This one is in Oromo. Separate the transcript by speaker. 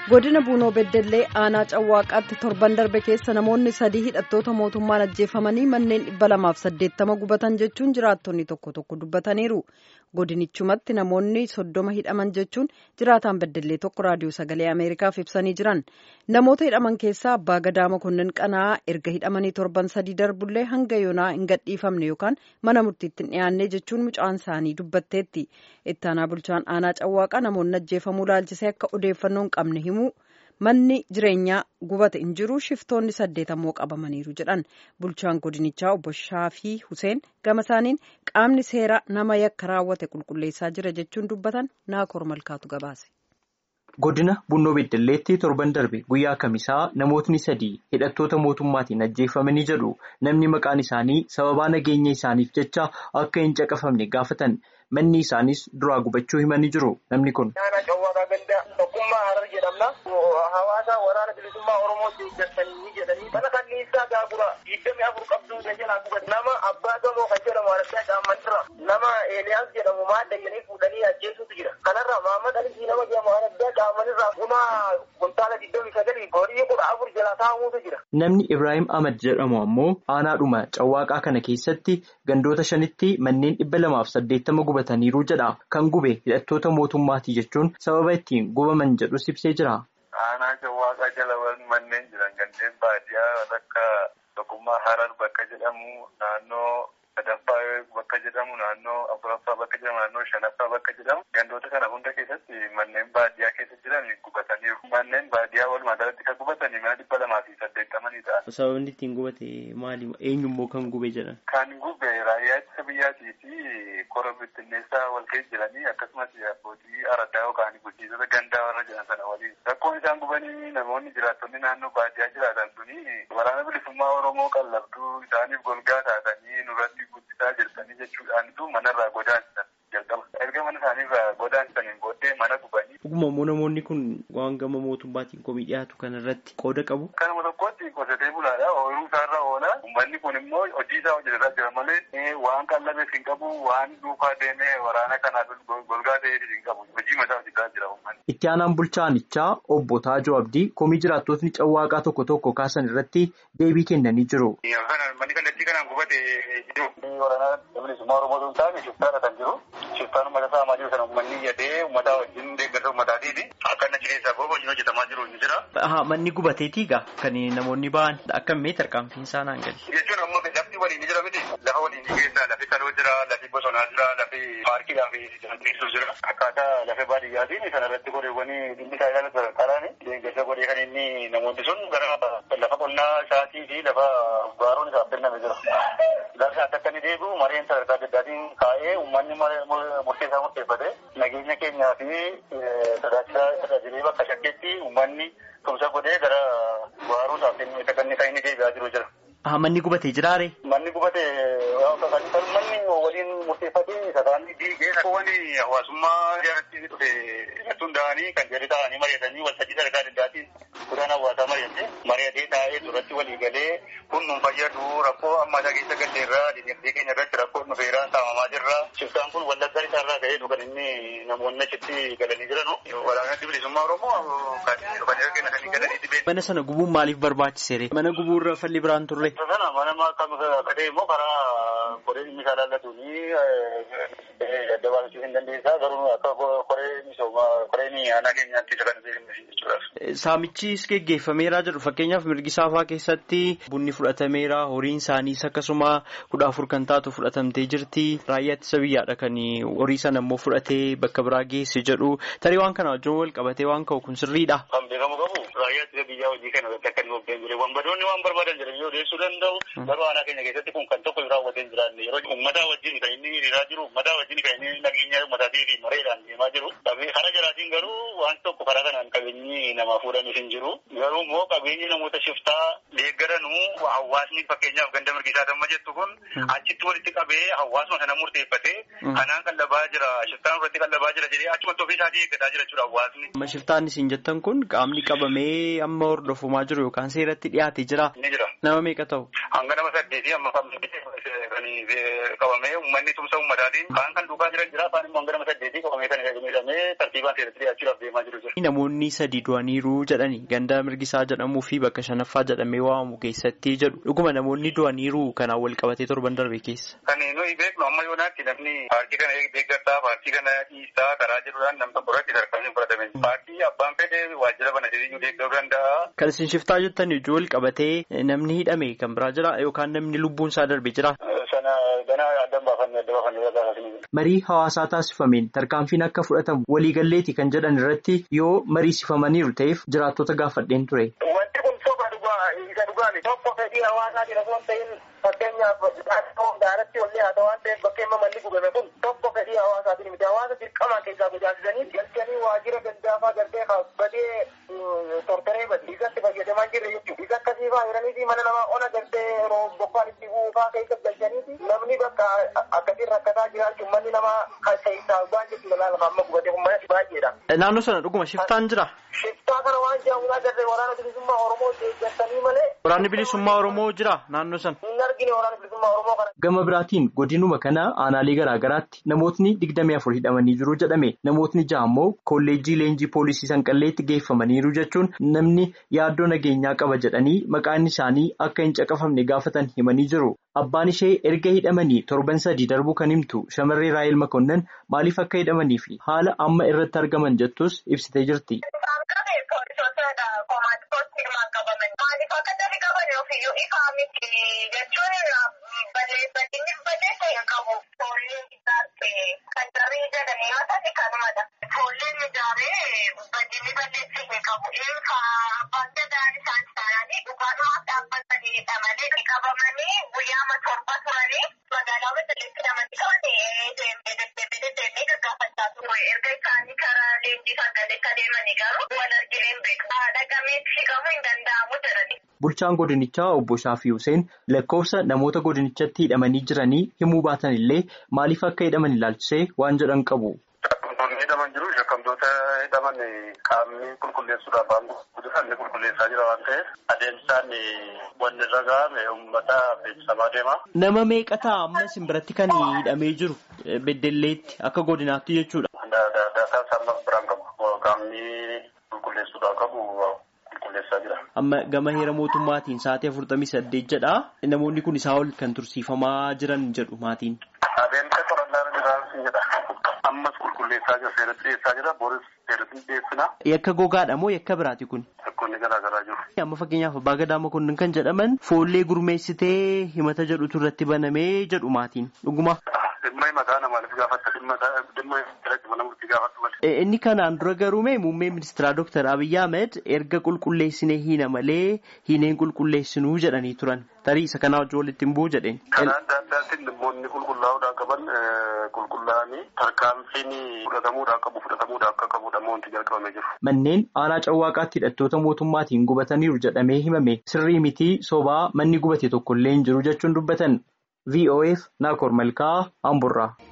Speaker 1: godina buunoo beddellee aanaa cawwaaqaatti torban darbe keessa namoonni sadii hidhattoota mootummaan ajjeefamanii manneen dhibba lamaaf saddeettama gubatan jechuun jiraattonni tokko tokko dubbataniiru godinichumatti namoonni soddoma hidhaman jechuun jiraataan beddellee tokko raadiyoo sagalee ameerikaaf ibsanii jiran namoota hidhaman keessaa abbaa gadaa mokonnin qana'aa erga hidhamanii torban sadii darbullee hanga yoonaa hin gadhiifamne yookaan mana murtiitti hin dhiyaanne jechuun mucaan isaanii dubbatteetti ittaanaa bulchaan aanaa cawwaaqaa namoonni ajjeefamuu laalchisee akka odeeffannoon qabne himu manni jireenyaa gubate hin jiru shiftoonni saddeet ammoo qabamaniiru jedhan bulchaan godinichaa obbo Shaafii Huseen gama isaaniin qaamni seeraa nama yakka raawwate qulqulleessaa jira jechuun dubbatan naakoor malkaatu gabaase.
Speaker 2: Godina Bunnoo Beddelleetti torban darbe guyyaa kamisaa namootni sadii hidhattoota mootummaatiin ajjeefamanii jedhu namni maqaan isaanii sababaa nageenya isaaniif jecha akka hin caqafamne gaafatan manni isaanis duraa gubachuu himanii jiru namni kun.
Speaker 3: Tokkummaa Harar jedhamna. Hawaasa waraana bilisummaa Oromoo deeggartanii jedhanii mana kanniisaa gaagura digdami afur qabduu jalaa gubate nama abbaa gamoo kan jedhamu Araggaa Caammanirra nama Eeliyaas jedhamu maadda jedhanii fuudhanii ajjeesutu jira. Kanarra Maamad Alisii nama jedhamu Araggaa Caammanirraa kuma kuntaala digdami sagalii horii kudha afur jalaa taa'amuutu jira.
Speaker 2: Namni Ibrahim Ahmad jedhamu ammoo aanaadhuma cawwaaqaa kana keessatti gandoota shanitti manneen dhibba lamaaf saddeettama gubataniiru jedha. Kan gube hidhattoota mootummaatii jechuun sababa ittiin gubaman jedhus ibsee jira.
Speaker 4: Aanaa cawwaaqaa jala manneen jiran gandeen baadiyyaa akka tokkummaa harar bakka jedhamu naannoo sadaffaa bakka jedhamu naannoo afuraffaa bakka jedhamu naannoo shanaffaa bakka jedhamu gandoota kana hunda keessatti manneen baadiyyaa keessa jiran gubataniiru. Manneen baadiyyaa walumaa galatti kan gubatanii mana dhibba lamaa fi saddeettamanii ta'a.
Speaker 2: Sababni ittiin gubate maali? Eenyummoo kan gube jedhan?
Speaker 4: Kan gube raayyaa ittisa biyyaatii fi kora bittinneessaa wal keessa jiranii akkasumas abbootii araddaa yookaan bulchiisota gandaa warra jiran sana waliin. Rakkoon isaan gubanii namoonni jiraattonni naannoo baadiyyaa jiraatan suni waraana bilisummaa Oromoo qallabduu isaaniif golgaa taatanii nurratti guddisaa jirtanii jechuudhaanitu manarraa godaansisan jalqaba. Erga mana isaaniirraa godaansisaniin booddee mana gubanii.
Speaker 2: Dhuguma immoo namoonni kun waan gama mootummaatiin komii dhiyaatu kanarratti qooda qabu.
Speaker 4: Kanuma tokkotti qotee bulaadha. Ooyiruu isaarra oola. Uummanni kun immoo hojii isaa hojjetaa jira malee waan qallabeef hin qabu waan duukaa deemee waraana kanaaf golgaa ta'eef hin qabu. Hojii mataa hojjetaa jira uummanni.
Speaker 2: Itti aanaan bulchaanichaa obbo Taajoo Abdii komii jiraattotni cawwaaqaa tokko tokko kaasan irratti deebii kennanii jiru.
Speaker 4: Manni kallattii kanaan gubate jiru. Waraana bilisummaa Oromoo sun taa'ame shiftaadha kan jiru. Shiftaan uummata saamaa jiru sana uummanni iyyatee uummata wajjin deeggarsa uummataatiifi akka inni achi keessaa bahu hojiin hojjetamaa jiru ni jira.
Speaker 2: Haa manni gubateetii gaa kan namoonni ba'an akka mee tarkaanfiin isaa naan gali.
Speaker 4: Jechuun ammoo lafti waliin ni jira miti. Lafa waliin ni keessa lafi saloo jira lafi bosonaa jira lafi paarkiidhaa fi teessoo jira. Akkaataa lafa baadiyyaatiin sanarratti goreewwanii dhimmi isaa ilaalatu sadarkaadhaan deeggarsa godhee kan inni namoonni sun gara lafa qonnaa isaatii fi lafa baaroon isaaf kenname jira. Garsa akka inni deebi'u mareen sadarkaa adda addaatiin kaa'ee uummanni murteessaa murteeffate nageenya keenyaa fi tajaajilee bakka shakkeetti uummanni tumsa godhee gara baaroo isaaf kenname kan inni deebi'aa jiru jira.
Speaker 2: Haa manni gubatee jiraare?
Speaker 4: Manni gubatee kan manni waliin murteeffatee sadarkaan diigee rakkoowwan hawaasummaa jaalatti dhufe irratti hundaa'anii kan jedhu ta'anii mari'atanii waltajjii sadarkaa adda addaatiin kudhaan hawaasaa mari'ate mari'atee taa'ee duratti walii galee kun nun fayyadu rakkoo ammaa keessa galleerraa dinagdee keenya irratti rakkoo dhufeerraa saamamaa jirra shiftaan kun wallaggaa isaarraa ka'ee kan inni namoonni achitti galanii jiranu walaanatti bilisummaa oromoo kan dhufanii kennatanii galanii dhibeen.
Speaker 2: Mana sana gubuun maaliif barbaachiseere? Mana gubuurra falli biraan turre?
Speaker 4: sana mana akkam kadhee immoo karaa koree dhimmi isaa laallatuuni adda baasuu hin dandeessaa garuu akka koree misoomaa koreen aanaa keenyaatti isa kan jechuudha.
Speaker 2: Saamichis geggeeffameera jedhu fakkeenyaaf mirgisaafaa keessatti bunni fudhatameera horiin isaaniis akkasuma kudha afur kan taatu fudhatamtee jirti raayyaa ittisa biyyaadha kan horii sana immoo fudhatee bakka biraa geesse jedhu tarii waan kana wajjin wal qabatee waan ka'u kun sirriidha.
Speaker 4: Kan beekamu qabu raayyaa ittisa biyyaa hojii kana irratti akka inni hojjetan jire wanbadoonni waan barbaadan jiran odeessuu danda'u garuu aanaa keenya keessatti kun kan tokko raawwatee hin jiraanne yeroo uummataa wajjin kan inni hiriiraa jiru uummataa wajjin kan inni nageenya uummataatii fi mareedhaan deemaa jiru karaa jalaatiin garuu waan tokko karaa kanaan qabeenyi namaa fuudhanis hin jiru garuu immoo qabeenyi namoota shiftaa deeggaranuu hawaasni fakkeenyaaf ganda mirgisaa damma jettu kun achitti walitti qabee hawaasuma sana murteeffatee kanaan qallabaa jira shiftaan irratti qallabaa jira jedhee achumatti ofii isaatii eeggataa jira jechuudha hawaasni.
Speaker 2: Amma shiftaan isin jettan kun qaamni qabamee amma hordofamaa jiru yookaan seeratti dhiyaatee jira.
Speaker 4: Ni jira.
Speaker 2: Nama meeqa ta'u?
Speaker 4: Hanga nama saddeetii amma kan kan qabamee uummanni tumsa uummataatiin kaan kan duukaa jiran jira afaan immoo gara saddeetii qabamee kan miidhamee tartiibaan seeratti dhiyaachuudhaaf deemaa jiru jira.
Speaker 2: Namoonni sadii du'aniiru jedhani ganda mirgisaa jedhamuu fi bakka shanaffaa jedhamee waamamu keessatti jedhu dhuguma namoonni du'aniiru kanaan wal qabatee torban darbe keessa.
Speaker 4: Kan nuyi beeknu amma yoonaatti namni paartii kana deeggartaa paartii kana dhiistaa karaa jedhuudhaan nam tokko irratti tarkaanfii fudhatame. Paartii abbaan fedhe waajjira bana jedhanii deeggaruu danda'a.
Speaker 2: Kan isin shiftaa jettan ijoo wal qabatee namni hidhame kan biraa jira yookaan namni lubbuun isaa darbe jira.
Speaker 4: Sana ganaa adda baafannee adda baafannee irraa
Speaker 2: Marii hawaasaa taasifameen tarkaanfiin akka fudhatamu waliigalleeti kan jedhan irratti yoo mariisifamaniiru ta'eef jiraattota gaafadheen ture.
Speaker 3: Wanti kun soba dhugaa isa dhugaami. Tokko fedhii hawaasaatiin osoo hin ta'in fakkeenyaaf daaratti ollee haa ta'u waan ta'eef bakka manni gubame kun tokko fedhii hawaasaatiin miti. Hawaasa dirqamaa keessaa gojaasisanii galchanii waajjira gandaafaa galtee badee tortoree badi. Isatti fayyadamaa jirre jechuudha. Isa akkasii fa'aa jiranii fi mana namaa ona galtee yeroo bokkaan itti buufaa keessa galchanii namni bakka akkasiin rakkataa jiraachuun manni namaa kan keessaa waan jechuudha laala amma gubate kun mana baay'eedha.
Speaker 2: Naannoo sana dhuguma shiftaan jira.
Speaker 3: Shiftaa kana waan jaamuudhaa garree waraana bilisummaa Oromoo deeggartanii malee.
Speaker 2: Waraanni bilisummaa Oromoo jira naannoo sana.
Speaker 3: Hin argine waraana bilisummaa Oromoo kana.
Speaker 2: Gama biraatiin godinuma kana aanaalee garaa garaatti namootni digdamii afur hidhamanii jiru jedhame namootni ja'a immoo kolleejjii leenjii poolisii sanqalleetti geeffamaniiru jechuun namni yaaddoo nageenyaa qaba jedhanii maqaan isaanii akka hin caqafamne gaafatan himanii jiru. Abbaan ishee erga hidhamanii torban sadii darbuu kan himtu shamarree Raayil Makonnan maaliif akka hidhamanii fi haala amma irratti argaman jettus ibsitee jirti. Bulchaan godinichaa obbo Shaafii Hussein lakkoofsa namoota godinichatti hidhamanii jiranii himuu baatan illee maaliif akka hidhaman ilaalchisee waan jedhan qabu.
Speaker 4: Shakkamtoonni hidhaman jiru. Shakkamtoota hidhaman qaamni qulqulleessuudhaaf aangoo guddisan ni qulqulleessaa jira waan ta'eef adeemsaan wanni irra ga'ame uummata beeksisamaa deema.
Speaker 2: Nama meeqataa amma isin biratti kan hidhamee jiru beddelleetti akka godinaatti jechuudha.
Speaker 4: Daataa isaa biraan qabu. Qaamni qulqulleessuudhaaf qabu qulqulleessaa jira.
Speaker 2: Amma gama heera mootummaatiin sa'aatii afurtamii saddeet jedha. Namoonni kun isaa ol kan tursiifamaa jiran jedhu maatiin.
Speaker 4: Adeemsa qorannaa jiraansi jedha. Ammas qulqulleessaa jira. Seeratti dhiyeessaa jira. Booris seeratti dhiyeessina.
Speaker 2: Yakka gogaadha moo yakka biraati kun?
Speaker 4: Yakkoonni garaa garaa jiru.
Speaker 2: Amma fakkeenyaaf abbaa gadaa makonnin kan jedhaman foollee gurmeessitee himata jedhutu irratti banamee jedhu maatiin dhuguma.
Speaker 4: Dhimma himataa namaaf gaafatta. Dhimma jalatti mana murtii gaafatu malee.
Speaker 2: Inni kanaan dura garuu muummee ministeeraa Dr. Abiyyi Ahmed erga qulqulleessinee hiina malee hiineen qulqulleessinuu jedhanii turan. Tarii isa kanaa wajjin walitti hin bu'u jedheen.
Speaker 4: Karaa adda addaatiin dhimmoonni qulqullaa'uudhaan qaban qulqullaa'anii tarkaanfiin fudhatamuudhaan qabu fudhatamuudhaan akka qabudha wanti jalqabamee jiru.
Speaker 2: Manneen aanaa cawwaaqaatti hidhattoota mootummaatiin gubataniiru jedhamee himame sirrii mitii sobaa manni gubate tokkollee hin jiru jechuun dubbatan. VOF Naakoor Malkaa Amburraa.